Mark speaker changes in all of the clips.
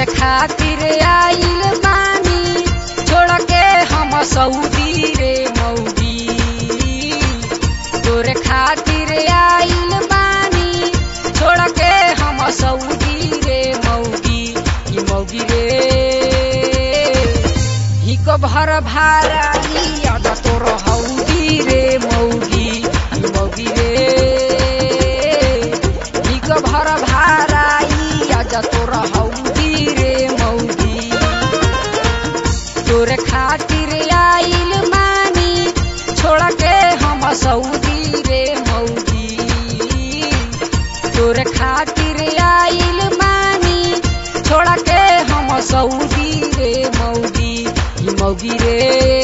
Speaker 1: खातिर आइल बानी छोड़ के हम सऊदी रे मौगी तोरे खातिर आइल बानी छोड़ के हम सऊदी रे मौगी ई मौगी रे हिको भर भाराई याद तोर हौदी रे मौगी ई मौगी रे हिको भर भाराई याद तोर हौदी रे मौगी तोरे खातिर आइल मानी छोड़ के हम सऊदी रे मौगी तोरे खातिर आइल मानी छोड़ के हम सऊदी रे मौगी ई मौगी रे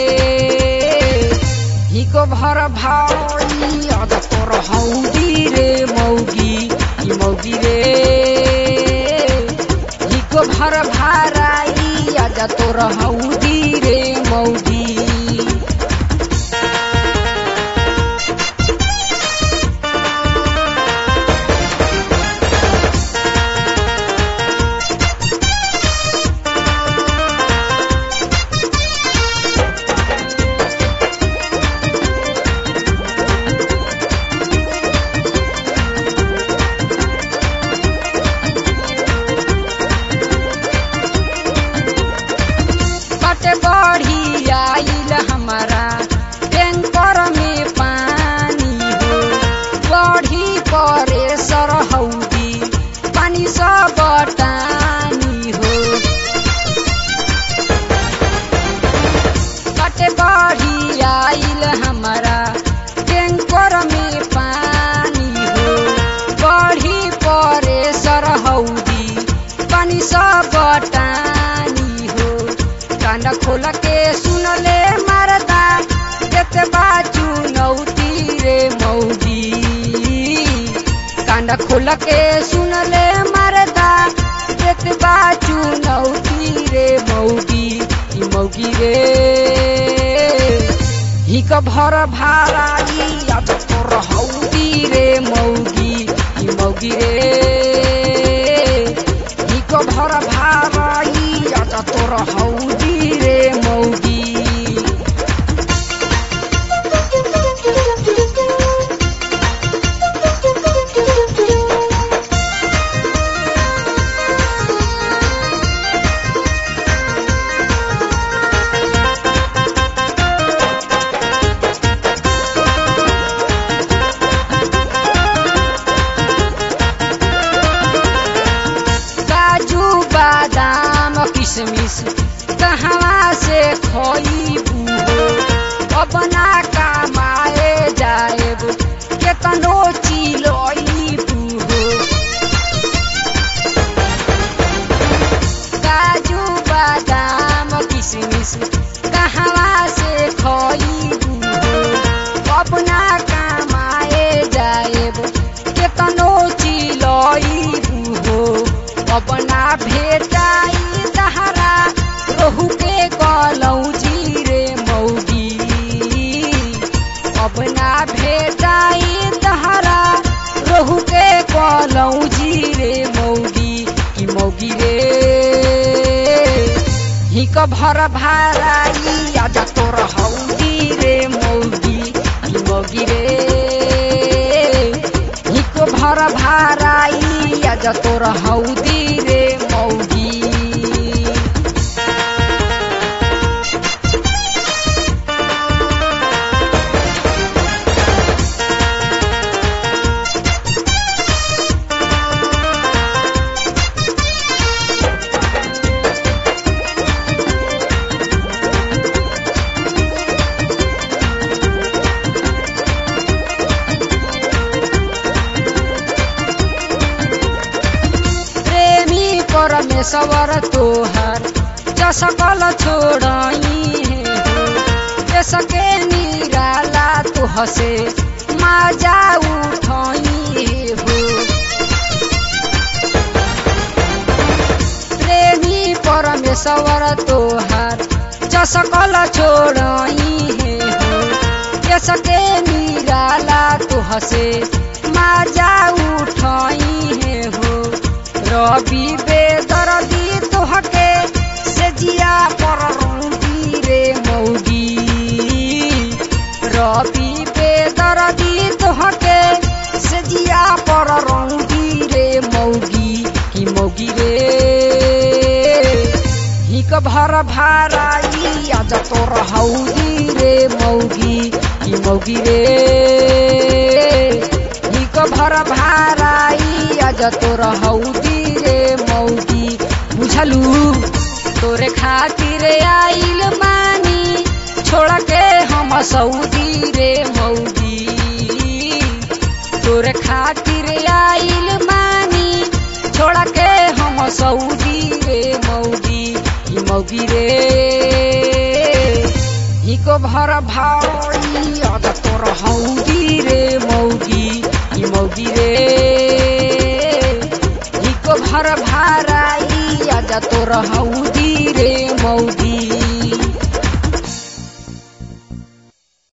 Speaker 1: हिको भर भाई अद तोर हौदी रे मौगी ई मौगी रे हिको भर भाराई अद तोर हौदी रे मौगी कट बढ़ी आइल हमारा टैंकर में पानी हो बढ़ी परे सरहौदी पानी सब टानी हो कट बढ़ी आइल हमारा टैंकर में पानी हो बढ़ी परे सरहौदी पानी सब टानी हो कान खोल के सुन ले मरदा देत बाजू नौती रे मौगी कान खोल के सुन ले मरदा देत बाजू नौती रे मौगी ई मौगी रे हिक भर भाराई याद तोर हौदी रे मौगी ई मौगी रे हिक भर भाराई याद तोर हौदी रे मौगी काजू बादाम किशमिश कहवा से खइबू हो अपना कमाए जाएब केतनो चिलइबू हो काजू बादाम किशमिश कहवा से खइबू हो अपना कमाए जाएब केतनो चिलइबू हो अपना भेटाई दहरा रोहू के कलौजी रे मौगी अपना भेटाई दहरा रोहू के कलौजी रे मौगी की मौगी रे हिक भर भाराई आज तोर हौदी रे मौगी की मौगी रे हिक भर भाराई आज तोर हौदी रे मौगी प्रेमी परमेश्वर तोहर जसकल छोड़ई है हो सके निराला तुह से माजा उठई हो प्रेमी परमेश्वर तोहर जसकल छोड़ई है हो सके निराला तुह से माजा उठई है हो रवि बेदर्दी तोह जिया पर रौदी रे मौगी रवि बेदरदी तोहके से जिया पर रौदी रे मौगी की मौगी रे हिक भर भाराई आज तोर हौदी रे मौगी की मौगी रे हिक भर भाराई आज तोर हौदी रे मौगी बुझलू तोरे खातिर आइल मानी छोड़ के हम सऊदी रे मौगी तोरे खातिर आइल मानी छोड़ के हम सऊदी रे मौगी ई मौगी रे हिको भर भाई अद तोर हौदी रे मौगी ई मौगी रे हिको भर भाराई अद तोर हौदी रे मौगी